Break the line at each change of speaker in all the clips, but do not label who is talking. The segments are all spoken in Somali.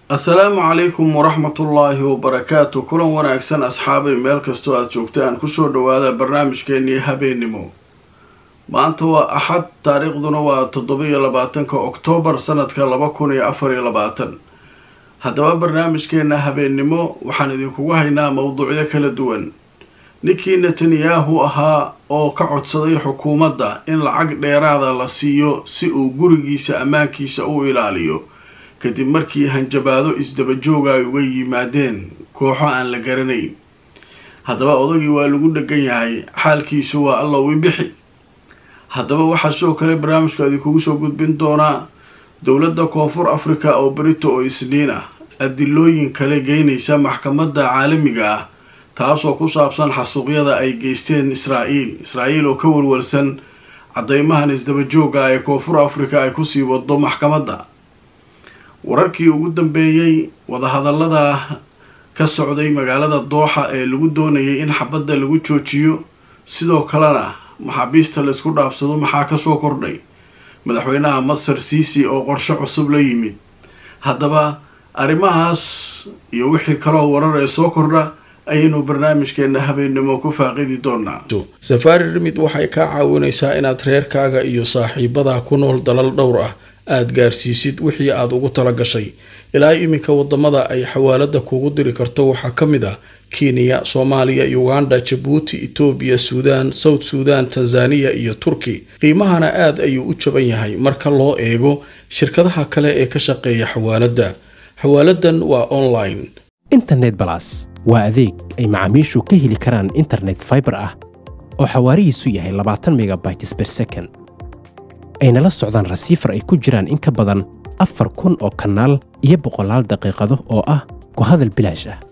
assalaamu calaykum waraxmatullaahi wabarakaatu kulan wanaagsan asxaabay meel kastoo aada joogtaan kusoo dhawaada barnaamijkeenii habeennimo maanta waa axad taariikhduna waa toddoba-iyo labaatanka oktoobar sanadka laba kun iyo afar iyo labaatan haddaba barnaamijkeena habeennimo waxaan idinkugu haynaa mowduucyo kala duwan ninkii netanyahu ahaa oo ka codsaday xukuumadda in lacag dheeraada la siiyo si uu gurigiisa ammaankiisa u ilaaliyo kadib markii hanjabaado isdabajooga ay uga yimaadeen kooxo aan la garanayn haddaba odagii waa lagu dhegan yahay xaalkiisu waa alla wi bixi haddaba waxaa sidoo kale barnaamijku idinkugu soo gudbin doonaa dowladda koonfur africa oo berito oo isniin ah adilooyin kale geynaysa maxkamadda caalamiga ah taasoo ku saabsan xasuuqyada ay geysteen israa'iil israa'iil oo ka walwalsan caddeymahan isdabajooga ee koonfur africa ay kusii wado maxkamadda wararkii ugu dambeeyey wadahadallada ka socday magaalada dooxa ee lagu doonayay in xabadda lagu joojiyo sidoo kalena maxaabiista laysku dhaafsado maxaa kasoo kordhay madaxweynaha masar siisi oo qorshe cusub la yimid haddaba arrimahaas iyo wixii kaloo warar ee soo kordha ayaynu barnaamijkeena habeennimo ku faaqidi doonaa safaari rimid waxay kaa caawinaysaa inaad reerkaaga iyo saaxiibada ku nool dalal dhowr ah aada gaarsiisid wixii aada ugu tala gashay ilaa iminka wadamada ay xawaalada kugu diri karto waxaa ka mid ah kenya soomaaliya uganda jabuuti etoobiya suudaan south suudan tanzaniya iyo turki qiimahana aad ayuu u jaban yahay marka loo eego shirkadaha kale ee ka shaqeeya xawaaladda xawaaladan waa online
internet balas waa adeeg ay macaamiishu ka heli karaan internet faibar ah oo xawaarihiisu yahay labaatan megabytes ber second ayna la socdaan rasiifar ay ku jiraan in ka badan afar kun oo kanaal iyo boqolaal daqiiqado oo ah ku hadal bilaash ah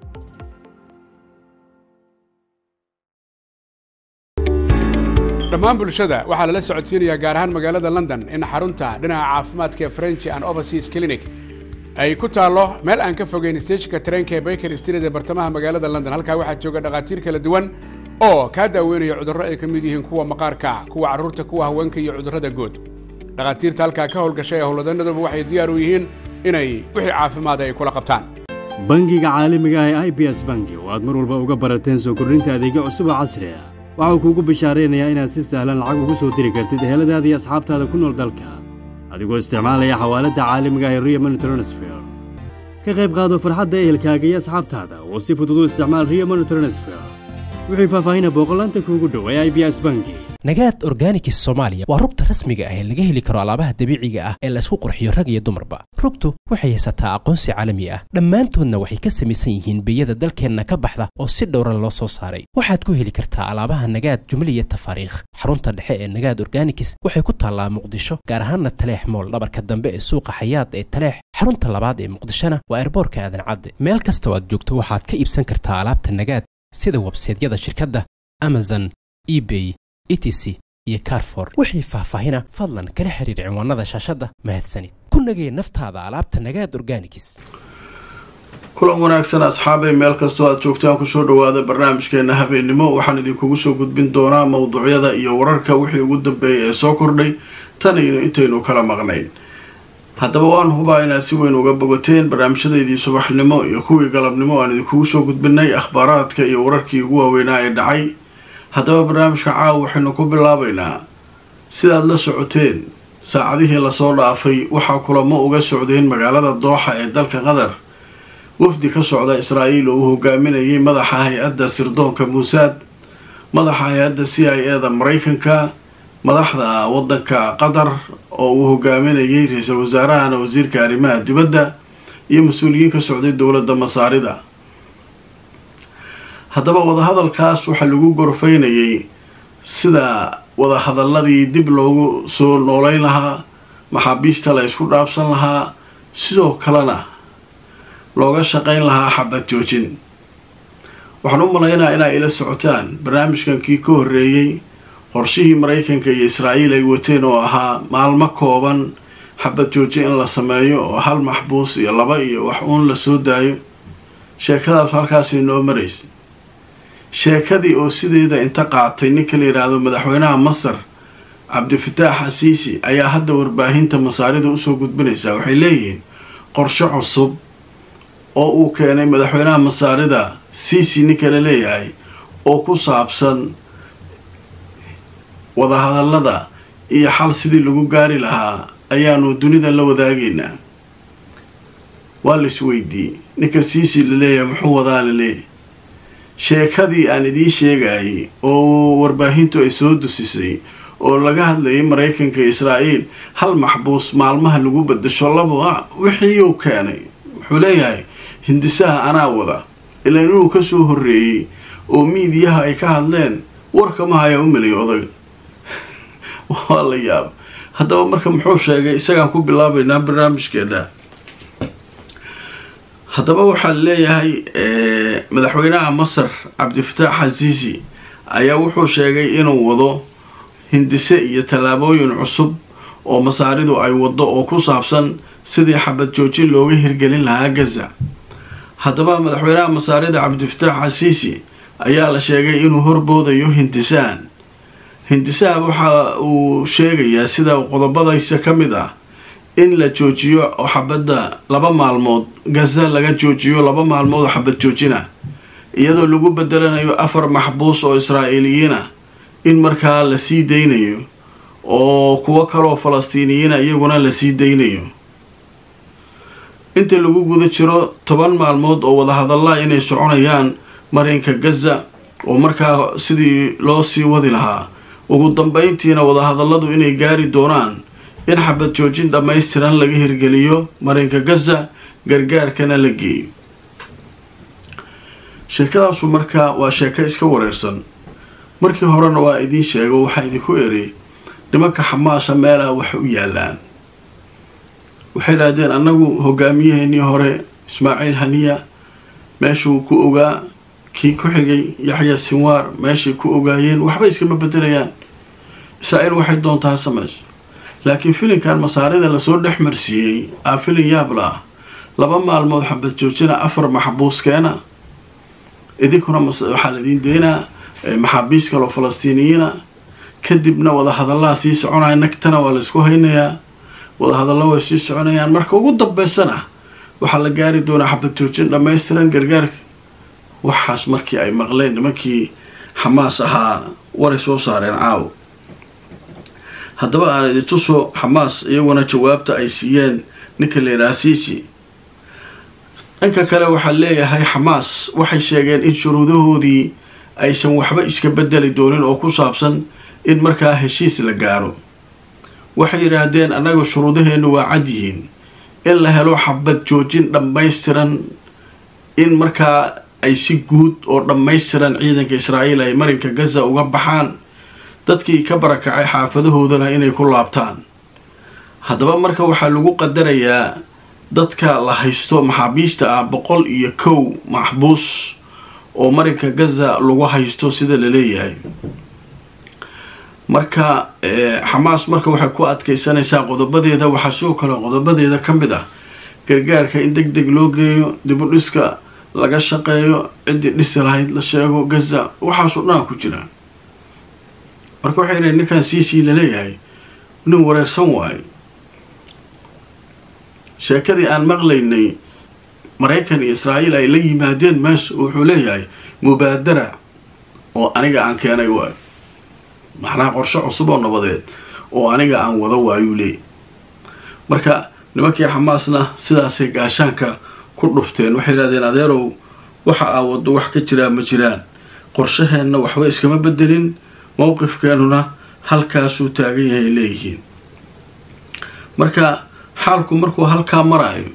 dhammaan bulshada waxaa lala socodsiinayaa gaar ahaan magaalada london in xarunta dhinaca caafimaadka ee french and overseas clinic ay ku taallo meel aan ka fogeyn steeshinka tareenka ee baker street ee bartamaha magaalada london halkaa waxaa jooga dhakhaatiir kala duwan oo kaa daaweynaya cudurro ay ka mid yihiin kuwa maqaarka kuwa carruurta kuwa haweenka iyo cudurrada guud dhakhaatiirta halkaa ka howlgashay ee howlwadanaduba waxay diyaar u yihiin inay wixii caafimaada ay kula qabtaan
bangiga caalamiga ah ee i b s bangi oo aad mar walba uga barateen soo kordhinta adeegyo cusub oo casri ah waxau kuugu bishaaraynayaa inaad si sahlan lacag ugu soo diri kartid eheladaada iyo asxaabtaada ku nool dalka adigoo isticmaalaya xawaaladda caalamiga ee rio money transfer ka qayb qaado farxadda ehelkaaga iyo asxaabtaada oo si fudud u isticmaal rio money transfer wixii faahfaahina booqolaanta kuugu dhow ee i b s bangi
nagaad organikis soomaaliya waa rugta rasmiga ah ee laga heli karo alaabaha dabiiciga ah ee laysku qurxiyo rag iyo dumarba rugtu waxay haysataa aqoonsi caalami ah dhammaantoodna waxay ka samaysan yihiin biyada dalkeenna ka baxda oo si dhowra loo soo saaray waxaad ku heli kartaa alaabaha nagaad jumliya tafaariikh xarunta dhexe ee nagaad organikis waxay ku taallaa muqdisho gaar ahaanna taleex mool dhabarka dambe ee suuqa xayaad ee taleex xarunta labaad ee muqdishona waa erboorka aadan cadde meel kasta oo aad joogto waxaad ka iibsan kartaa alaabta nagaad sida websaydyada shirkadda amazon ebay etc iyo carfor wixii faahfaahina fadlan kala xiriir cinwaanada shaashadda mahadsanid ku nagee naftaada alaabta nagaad organikis
kulan wanaagsan asxaabay meel kastoo aada joogtaan kusoo dhawaada barnaamijkeena habeennimo waxaan idinkugu soo gudbin doonaa mowduucyada iyo wararka wixii ugu dambeeyay ee soo kordhay tanaynu intaynu kala maqnayn haddaba waan hubaa inaad si weyn uga bogateen barnaamijyadeydii subaxnimo iyo kuwii galabnimo aan idinkugu soo gudbinay akhbaaraadka iyo wararkii ugu waaweynaa ee dhacay haddaba barnaamijka caawa waxaynu ku bilaabaynaa sidaad la socoteen saacadihii lasoo dhaafay waxaa kulamo uga socdeen magaalada dooxa ee dalka qatar wafdi ka socda israa'iil oo uu hogaaminayay madaxa hay-adda sirdoonka muusaad madaxa hay-adda c i e da maraykanka madaxda waddanka qatar oo uu hogaaminayay ra-iisul wasaarahana wasiirka arrimaha dibadda iyo mas-uuliyiin ka socday dowladda masaarida haddaba wadahadalkaas waxaa lagu gorfaynayay sida wadahadaladii dib loogu soo nooleyn lahaa maxaabiista la ysku dhaabsan lahaa sidoo kalena looga shaqayn lahaa xabad joojin waxaan u malaynaa inaa ila socotaan barnaamijkankii ka horreeyey qorshihii maraykanka iyo israa'iil ay wateen oo ahaa maalmo kooban xabad joojin in la sameeyo oo hal maxbuus iyo laba iyo wax uun la soo daayo sheekadaas halkaasay noo maraysa sheekadii oo sideeda inta qaatay ninka la yidhaahdo madaxweynaha masar cabdifataax xasiisi ayaa hadda warbaahinta masaarida usoo gudbinaysaa waxay leeyihiin qorshe cusub oo uu keenay madaxweynaha masaarida cici ninka la leeyahay oo ku saabsan wadahadallada iyo xal sidii lagu gaari lahaa ayaanu dunida la wadaagaynaa waa la isweydiiyey ninka cici la leeyahay muxuu wadaa la leeyahay sheekadii aan idiin sheegayay oo warbaahintu ay soo dusisay oo laga hadlayay maraykanka iyo israa'iil hal maxbuus maalmaha lagu bedasho laba wixii uu keenay wuxuu leeyahay hindisaha anaa wada ilaa inuu ka soo horreeyey oo miidiyaha ay ka hadleen warkama hayaa u meliyay odaga waa la yaaba haddaba marka muxuu sheegay isagaan ku bilaabaynaa barnaamijkeena haddaba waxaa leeyahay madaxweynaha masar cabdifataax xasiisi ayaa wuxuu sheegay inuu wado hindise iyo tallaabooyin cusub oo masaaridu ay waddo oo ku saabsan sidii xabad joojin looga hirgelin lahaa gaza haddaba madaxweynaha masaarida cabdifataax xasiisi ayaa la sheegay inuu horboodayo hindisahan hindisaha waxa uu sheegayaa sida qodobadaysa ka mid ah in la joojiyo oo xabadda laba maalmood gaza laga joojiyo laba maalmood oo xabad joojina iyadoo lagu bedelanayo afar maxbuus oo israa'iiliyiina in markaa la sii daynayo oo kuwo kaloo falastiiniyiina iyaguna la sii daynayo inta lagu guda jiro toban maalmood oo wadahadallaa inay soconayaan marinka gaza oo markaa sidii loo sii wadi lahaa ugu dambeyntiina wadahadalladu inay gaari doonaan in xabad joojin dhammaystiran laga hirgeliyo marinka gaza gargaarkana la geeyo sheekadaasu markaa waa sheeko iska wareersan markii horena waa idiin sheego waxaa idinku eri nimanka xamaasha meelaha wax u yaalaan waxay idhaahdeen annagu hogaamiyaheenii hore ismaaciil haniya meeshuu ku ogaa kii ku xigay yaxya sinwaar meeshay ku ogaayeen waxba iskama bedelayaan israa'iil waxay doontaa ha samayso laakiin filinkan masaarida lasoo dhex marsiiyey aa filin yaabla ah laba maalmood xabad joojina afar maxbuuskeena idinkuna waxaa laidiin deynaa maxaabiis kaloo falastiiniyiina kadibna wadahadallaha sii soconaya nagtana waa laysku haynayaa wadahadalla way sii soconayaan marka ugu dambeysana waxaa la gaari doonaa xabad joojin dhammaystiran gargaarka waxaas markii ay maqleen nimankii xamaas ahaa waray soo saareen caawo haddaba aan idintuso xamaas iyaguna jawaabta ay siiyeen ninka leedaha siisi dhanka kale waxaa leeyahay xamaas waxay sheegeen in shuruudahoodii aysan waxba iska bedeli doonin oo ku saabsan in markaa heshiis la gaaro waxay yidhaahdeen annaga shuruudaheennu waa cad yihiin in la helo xabad joojin dhammaystiran in markaa ay si guud oo dhammaystiran ciidanka israa'iil ay marinka gaza uga baxaan dadkii ka barakacay xaafadahoodana inay ku laabtaan haddaba marka waxaa lagu qadarayaa dadka la haysto maxaabiista ah boqol iyo kow maxbuus oo marinka gaza lagu haysto sida la leeyahay marka xamaas marka waxay ku adkaysanaysaa qodobadeeda waxaa sidoo kale qodobadeeda ka mid ah gargaarka in deg deg loo geeyo dibu dhiska laga shaqeeyo ciddii dhisi lahayd la sheego gaza waxaasoo dhanaa ku jira marka waxay dhahay ninkan cici laleeyahay nin wareersan waayo sheekadii aan maqlaynay maraykan iyo israa'iil ay la yimaadeen meesha wuxuu leeyahay mubaadara oo aniga aan keenay waayo maxnaa qorshe cusub oo nabadeed oo aniga aan wado waayuu leeyay marka nimankii xamaasna sidaasay gaashaanka ku dhufteen waxay yidhahdeen adeerow waxa aa waddo wax ka jiraa ma jiraan qorshaheenna waxba iskama bedelin mowqifkeenuna halkaasuu taagan yahay leeyihiin marka xaalku markuu halkaa maraayo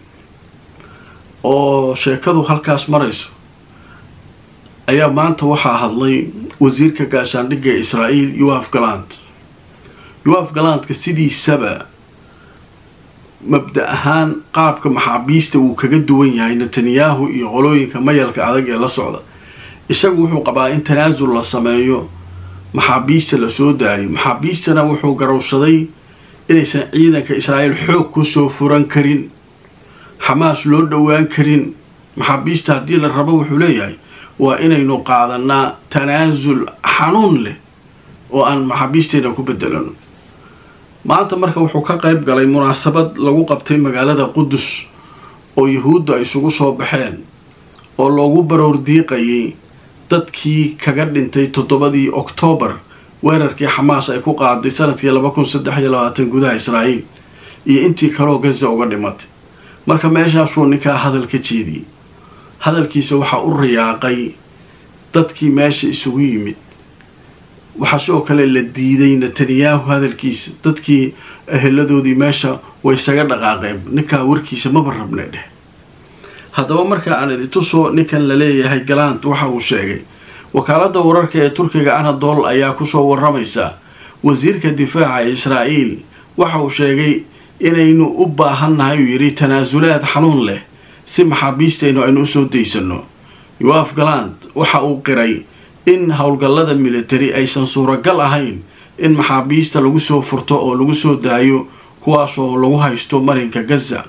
oo sheekadu halkaas marayso ayaa maanta waxaa hadlay wasiirka gaashaandhigga ee israa'iil yoaf galand yoaf galandka sidiisaba mabda ahaan qaabka maxaabiista wuu kaga duwan yahay netanyahu iyo qolooyinka mayalka adag ee la socda isagu wuxuu qabaa in tanaasul la sameeyo maxaabiista la soo daayo maxaabiistana wuxuu garowsaday inaysan ciidanka israa'iil xoog kusoo furan karin xamaas loo dhowaan karin maxaabiista haddii la rabo wuxuu leeyahay waa inaynu qaadanaa tanaasul xanuun leh oo aan maxaabiisteena ku bedelano maanta marka wuxuu ka qayb galay munaasabad lagu qabtay magaalada qudus oo yuhuuddu ay isugu soo baxeen oo loogu baroor diiqayay dadkii kaga dhintay toddobadii oktoobar weerarkii xamaas ay ku qaaday sanadkii laba kun saddex iyo labaatan gudaha israa'iil iyo intii kaloo gaza uga dhimatay marka meeshaasuu ninkaa hadal ka jeediyey hadalkiisa waxaa u riyaaqay dadkii meesha isugu yimid waxaa sidoo kale la diiday netanyahu hadalkiisa dadkii eheladoodii meesha way isaga dhaqaaqeen ninkaa warkiisa maba rabna dheh haddaba marka aan idintusoo ninkan la leeyahay galant waxa uu sheegay wakaaladda wararka ee turkiga anadol ayaa kusoo waramaysa wasiirka difaaca ee israa'iil waxa uu sheegay inaynu u baahannahay uu yidhi tanaasulaad xanuun leh si maxaabiistaynu aynu usoo daysano yoaf galant waxa uu qiray in howlgallada militari aysan suuragal ahayn in maxaabiista lagu soo furto oo lagu soo daayo kuwaasoo lagu haysto marinka gaza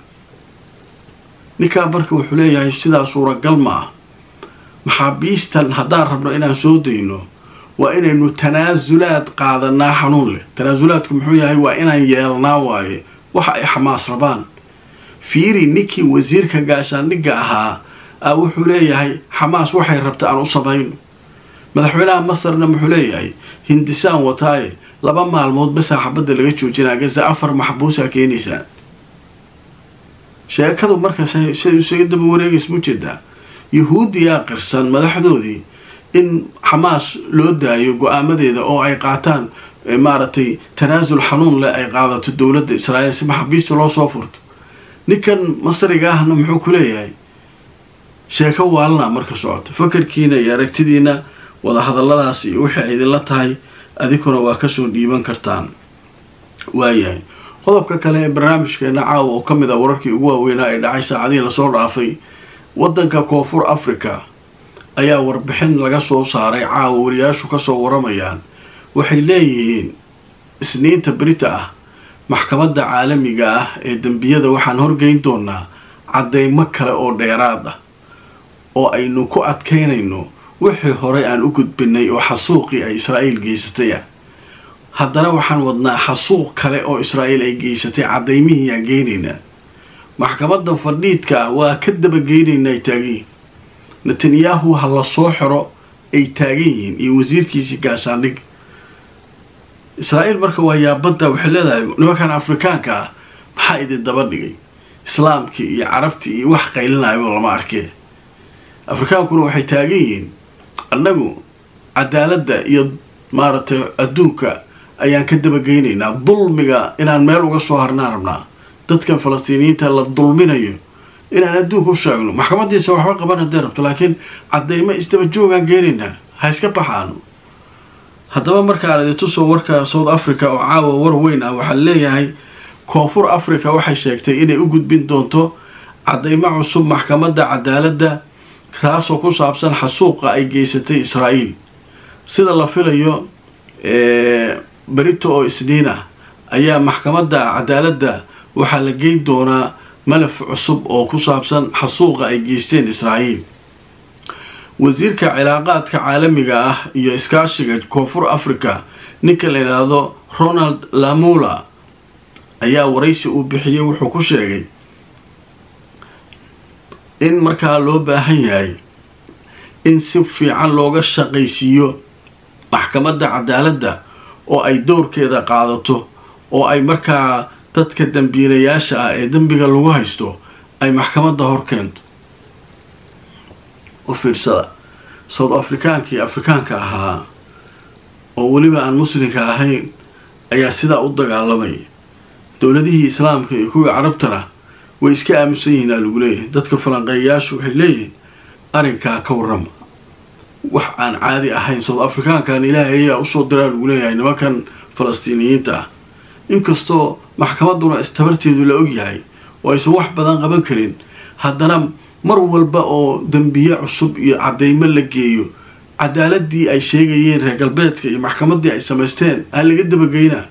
ninkaa marka wuxuu leeyahay sidaa suuragal ma ah maxaabiistan haddaan rabno inaan soo dayno waa inaynu tanaasulaad qaadanaa xanuun leh tanaasulaadku muxuu yahay waa inaan yeelnaa waaye waxa ay xamaas rabaan fiiri ninkii wasiirka gaashaandhigga ahaa a wuxuu leeyahay xamaas waxay rabta aan u samayno madaxweynaha masarna muxuu leeyahay hindisaan wataaye laba maalmood basaa xabadda laga joojinaa gaza afar maxbuusaa keenaysaa sheekadu marka siday isaga daba wareegays mujeedaa yuhuudiyaa qirsan madaxdoodii in xamaas loo daayo go-aamadeeda oo ay qaataan maaragtay tanaasul xanuun leh ay qaadato dowladda israa'iil si maxaabiista loo soo furto ninkan masriga ahna muxuu ku leeyahay sheeko waalana marka socoto fakarkiina iyo aragtidiina wadahadalladaas iyo wixii ay idinla tahay adinkuna waa kasoo dhiiban kartaan waayahay qodobka kale ee barnaamijkeena caawa oo ka mid a wararkii ugu waaweynaa ay dhacay saacadihii lasoo dhaafay waddanka koonfur africa ayaa warbixin laga soo saaray caawa wariyaashu kasoo waramayaan waxay leeyihiin isniinta berita ah maxkamadda caalamiga ah ee dembiyada waxaan horgeyn doonaa caddeymo kale oo dheeraad ah oo aynu ku adkaynayno wixii horey aan u gudbinay oo xasuuqii ay israa'iil geysatay ah haddana waxaan wadnaa xasuuq kale oo israa'iil ay geysatay caddaymihii aan geynaynaa maxkamadda fadhiidka ah waa ka dabageynaynaa ay taagan yihiin netanyahu ha la soo xiro ay taagan yihiin iyo wasiirkiisii gaashaandhig israa'iil marka waa yaabadda waxay leedahay nimankan afrikaanka ah maxaa idin daba dhigay islaamkii iyo carabtii iyo wax qaylinayaba lama arkee afrikaankuna waxay taagan yihiin annagu cadaaladda iyo maaragtay adduunka ayaan ka dabageynaynaa dulmiga inaan meel uga soo harnaan rabnaa dadkan falastiiniyiinta la dulminayo inaan adduunka u sheegno maxkamadiisa waxba qaban haddee rabto laakiin caddeymo isdaba joogaan geenaynaa ha iska baxaano haddaba markaan idintusoo warka south africa oo caawa war weyn ah waxaa leeyahay koonfur africa waxay sheegtay inay u gudbin doonto caddeymo cusub maxkamadda cadaaladda taasoo ku saabsan xasuuqa ay geysatay israa'iil sida la filayo berito oo isniin ah ayaa maxkamadda cadaaladda waxaa la geyn doonaa malaf cusub oo ku saabsan xasuuqa ay geysteen israa'iil wasiirka cilaaqaadka caalamiga ah iyo iskaashiga koonfur africa ninka la yidhaahdo ronald lamula ayaa waraysi uu bixiyey wuxuu ku sheegay in markaa loo baahan yahay in si fiican looga shaqaysiiyo maxkamadda cadaaladda oo ay dowrkeeda qaadato oo ay markaa dadka dambiilayaasha ah ee dembiga lagu haysto ay maxkamadda hor keento u fiirsada south afrikaankii afrikaanka ahaa oo weliba aan muslimka ahayn ayaa sidaa u dagaalamaya dowladihii islaamka iyo kuwii carabtana way iska aamusan yihiin aa lagu leeyahay dadka falanqeeyayaashu waxay leeyihiin arrinkaa ka warrama wax aan caadi ahayn south afrikaankan ilaahay ayaa usoo diraa lagu leeyahay nimankan falastiiniyiinta ah inkastoo maxkamadduna istabarteedu la ogyahay oo aysan wax badan qaban karin haddana mar walba oo dembiye cusub iyo caddeymo la geeyo cadaaladii ay sheegayeen reer galbeedka iyo maxkamaddii ay samaysteen aan laga dabageynaa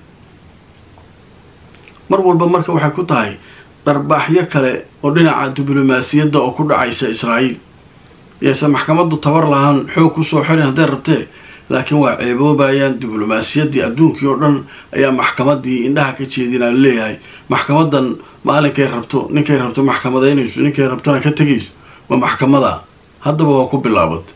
mar walba marka waxay ku tahay dharbaaxyo kale oo dhinaca diblomaasiyadda oo ku dhacaysa israa'iil yaysan maxkamaddu tabar lahaan xoog kusoo xirin hadday rabtee laakiin waa ceeboobayaan diblomaasiyaddii adduunkii oo dhan ayaa maxkamadii indhaha ka jeedinaa leeyahay maxkamadan maalinkay rabto ninkay rabto maxkamadaynayso ninkay rabtona ka tegayso waa maxkamada haddaba waa ku bilaabatay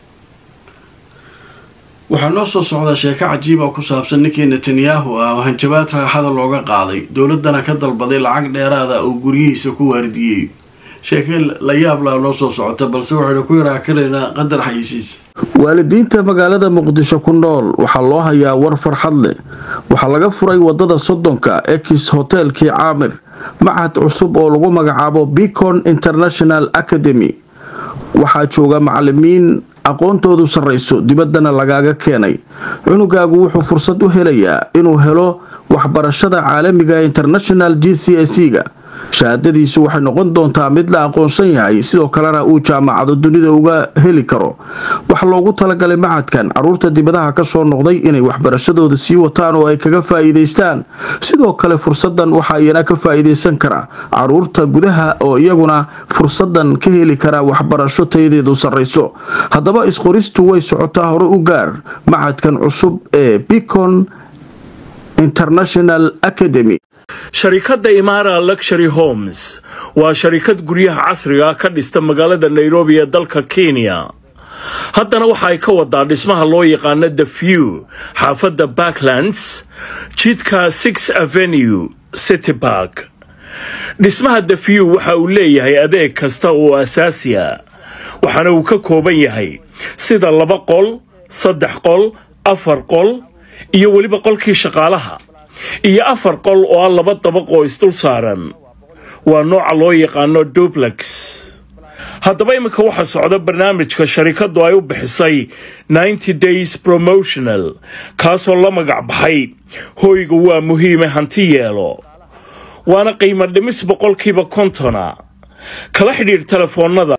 waxaa noo soo socdaa sheeko cajiiba ku saabsan ninkii netanyahu ah oo hanjabaad raaxada looga qaaday dowladdana ka dalbaday lacag dheeraada oo guryihiisa ku waardiyey sheeke la yaablaa noo soo socota balse waxaynu ku yaraakanaynaa qadar xayisiisa waalidiinta magaalada muqdisho ku nool waxaa loo hayaa war farxad leh waxaa laga furay wadada soddonka ex hotelkii caamir machad cusub oo lagu magacaabo bicon international academy waxaa jooga macalimiin aqoontoodu sarrayso dibaddana lagaaga keenay cunugaagu wuxuu fursad u helayaa inuu helo waxbarashada caalamiga international g c s ga shahaadadiisu waxay noqon doontaa mid la aqoonsan yahay sidoo kalena uu jaamacado dunida uga heli karo waxaa loogu talagalay macadkan caruurta dibadaha kasoo noqday inay waxbarashadooda sii wataan oo ay kaga faa'iidaystaan sidoo kale fursadan waxaa iyana ka faa'iidaysan kara caruurta gudaha oo iyaguna fursadan ka heli kara waxbarasho tayadeedu sarrayso haddaba isqoristu way socotaa hore u gaar macadkan cusub ee bicon international academy
sharikadda imara luxury homes waa sharikad guryaha casriga ka dhista magaalada nairobi ee dalka kenya haddana waxa ay ka wadaa dhismaha loo yaqaano the few xaafadda backlands jidka six avenue city bark dhismaha the few waxa uu leeyahay adeeg kasta oo asaasiya waxaana uu ka kooban yahay sida laba qol saddex qol afar qol iyo weliba qolkii shaqaalaha iyo afar qol oo ah laba dabaq oo isdul saaran waa nooca loo yaqaano dublex haddaba iminka waxaa socda barnaamijka sharikaddu ay u bixisay ninety days promotional kaasoo la magac baxay hoyga waa muhiime hanti yeelo waana qiimo dhimis boqolkiiba kontona kala xidhiidh telefoonnada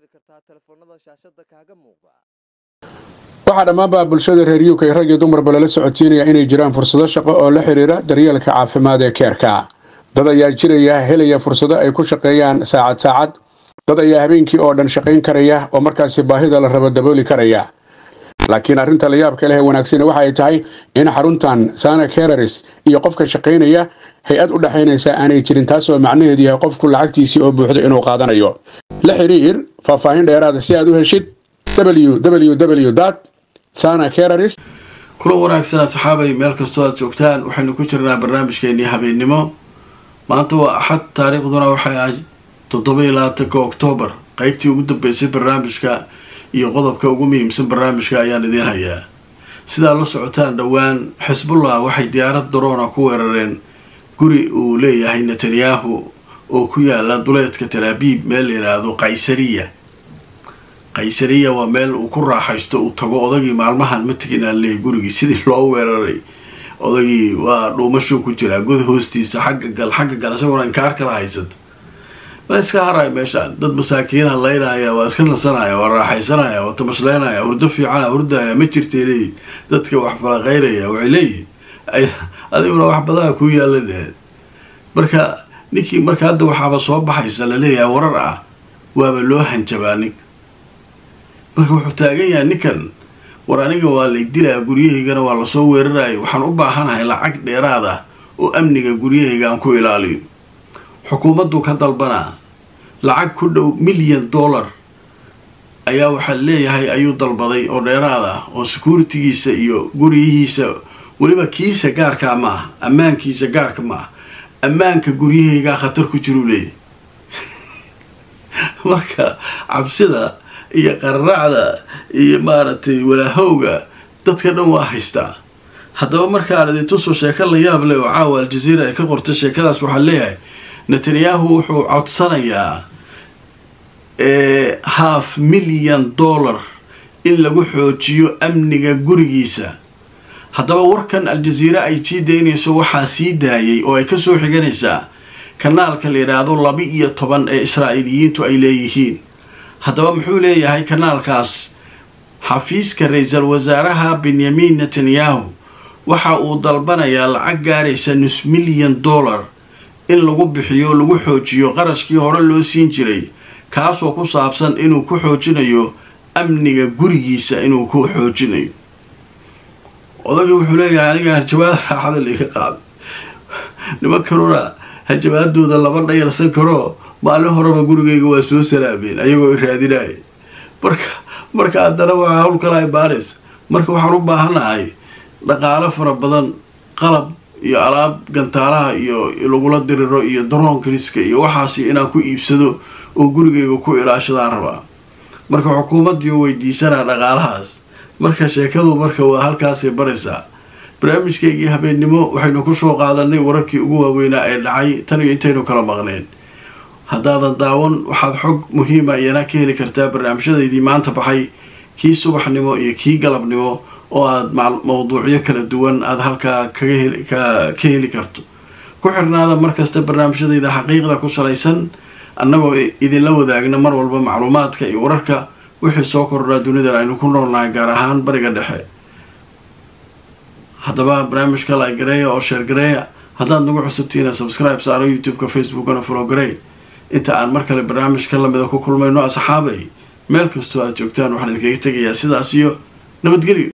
waxaa dhammaanba bulshada reer uk rag iyo dumarba lala socodsiinaya inay jiraan fursado shaqo oo la xidhiira daryeelka caafimaad ee keerka dad ayaa jiraya helaya fursado ay ku shaqeeyaan saacad saacad dad ayaa habeenkii oo dhan shaqayn karaya oo markaasi baahida la rabo dabooli karaya laakiin arrinta la yaabka leh ee wanaagsani waxa ay tahay in xaruntan sana kereris iyo qofka shaqaynaya hay-ad u dhexaynaysa aanay jirin taasoo macnaheedu yahay qofku lacagtiisii oo buuxdo inuu qaadanayo la xidhiir faahfaahin dheeraada si aad u heshid www
kula wanaagsan asxaabay meel kastoo aad joogtaan waxaynu ku jirnaa barnaamijkeenii habeennimo maanta waa axad taariikhduna waxay ahayd toddoba-iyo labaatanka oktoobar qeybtii ugu dambeysay barnaamijka iyo qodobka ugu muhiimsan barnaamijka ayaan idiin hayaa sidaad la socotaan dhowaan xisbullah waxay diyaarad daroona ku weerareen guri uu leeyahay netanyahu oo ku yaala duleedka talaabiib meel la yidhaahdo qaysariya qaysariya waa meel uu ku raaxaysto uu tago odagii maalmahan ma tegin aan leeyahy gurigii sidii loo weeraray odagii waa dhuumashuu ku jiraa god hoostiisa xagga gal xagga gal isaguna inkaar kala haysata waa iska haraya meeshaan dad masaakiina laynaya waa iska nasanaya waa raaxaysanaya waa tamasleynaya hurdo fiicana hurdaya ma jirtay leeyihin dadka wax falaqaynaya waxay leeyihin adiguna wax badana kuu yaala dheheen marka ninkii marka hadda waxaaba soo baxaysa laleeyahay warar ah waaba loo hanjabaa ninka marka wuxuu taagan yahay ninkan war aniga waa lay dilaa guryahaygana waa lasoo weeraraya waxaan u baahanahay lacag dheeraad ah oo amniga guryahayga aan ku ilaaliyo xukuumaddu ka dalbanaa lacag ku dhow milyan dollar ayaa waxaa leeyahay ayuu dalbaday oo dheeraad ah oo securitigiisa iyo guryihiisa weliba kiisa gaarkaa ma ah ammaankiisa gaarka ma ah ammaanka guryahaygaa khatar ku jiruu leeyahy marka cabsida iyo qararacda iyo maaragtay walaahowga dadka dhan waa haystaa haddaba markaan idintusoo sheeko la yaab leh oo caawa aljaziira ay ka qortay sheekadaas waxaa leeyahay netanyahu wuxuu codsanayaa half milyan dollar in lagu xoojiyo amniga gurigiisa haddaba warkan aljaziira ay sii daynayso waxaa sii daayay oo ay kasoo xiganaysaa kanaalka la yidhaahdo laba iyo toban ee israa'iiliyiintu ay leeyihiin haddaba muxuu leeyahay kanaalkaas xafiiska ra-iisal wasaaraha benyamin netanyahu waxa uu dalbanayaa lacag gaaraysa nus milyan dollar in lagu bixiyo lagu xoojiyo qarashkii hore loo siin jiray kaasoo ku saabsan inuu ku xoojinayo amniga gurigiisa inuu ku xoojinayo odagii wuxuu leeyahay aniga hanjabaada raaxada laiga qaaday nimankanuna hanjabaadooda lama dhayalsan karo maalin horeba gurigayga waa soo salaameen ayagoo i raadinaya marka marka haddana waa hawl kala ibaanaysa marka waxaan u baahanahay dhaqaalo fara badan qalab iyo alaab gantaalaha iyo lagula diriro iyo daroonkriska iyo waxaasi inaan ku iibsado oo gurigayga ku ilaashadaan rabaa marka xukuumaddiiu weydiisanaa dhaqaalahaas marka sheekadu marka waa halkaasay baraysaa barnaamijkaygii habeennimo waxaynu kusoo qaadanay wararkii ugu waaweynaa ee dhacay tan iyo intaynu kala maqneen haddaadan daawan waxaad xog muhiima iyana ka heli kartaa barnaamijyadaydii maanta baxay kii subaxnimo iyo kii galabnimo oo aada mawduucyo kala duwan aada halkaa kaga ka heli karto ku xirnaada markasta barnaamijyadayda xaqiiqda ku salaysan annagoo idinla wadaagna mar walba macluumaadka iyo wararka wixii soo kordhaa dunidan aynu ku noolnahay gaar ahaan bariga dhexe haddaba barnaamijka lagareeya oo sheergareeya haddaad nagu cusubtiina subscribe saaro youtube-ka facebookana folowgarey inta aan mar kale barnaamijka lamida ku kulmayno asxaabay meel kastoo aad joogtaan waxaan idinkaga tegayaa sidaas iyo nabadgelyo